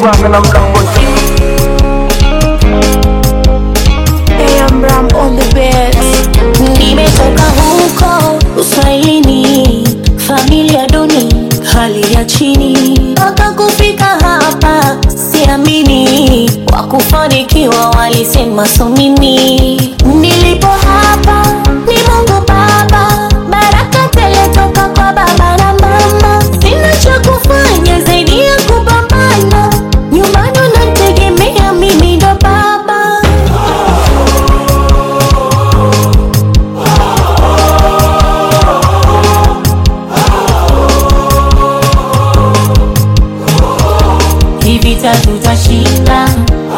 bwanga na mlangoti AM Ram on the beats. Nimetoka huko uswahilini, familia duni, hali ya chini, mpaka kufika hapa siamini. Wakufanikiwa walisema so mimi, nilipo hapa ni Mungu Baba, baraka tele toka kwa baba na mama. Sina cha kufanya zaidi ya kupambana, nyumbani unanitegemea mimi ndo baba. Hii vita tutashinda.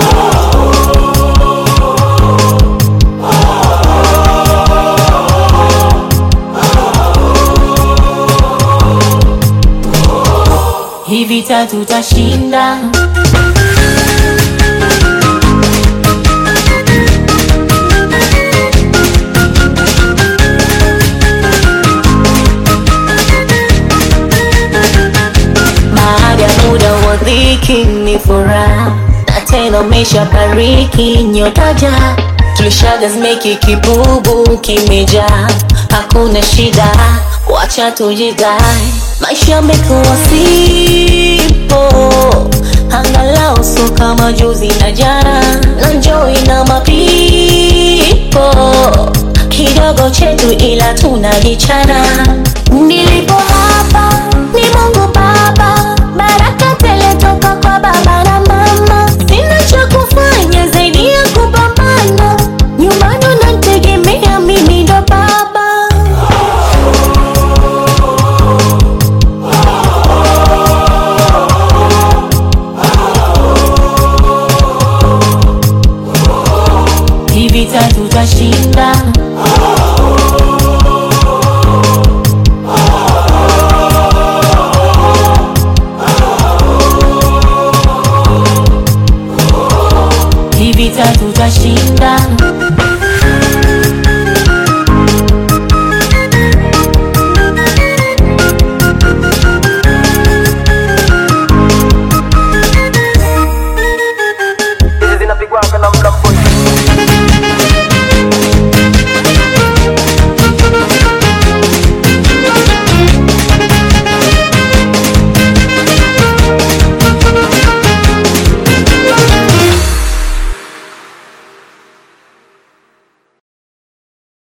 Hii vita tutashinda. Baada ya muda wa dhiki ni furaha, na tena umeshabariki nyotaja, tulishaga zimeki kibubu kimejaa, hakuna shida, wacha tujidai, maisha yamekuwa sipo, angalau so kama juzi na jana, na njoi na mapipo kidogo chetu, ila tunajichana. Nilipo hapa ni Mungu Baba, baraka tele toka kwa baba na mama. Sina cha kufanya zaidi ya kupambana, nyumbani unanitegemea mimi ndo baba. Hii vita tutashinda.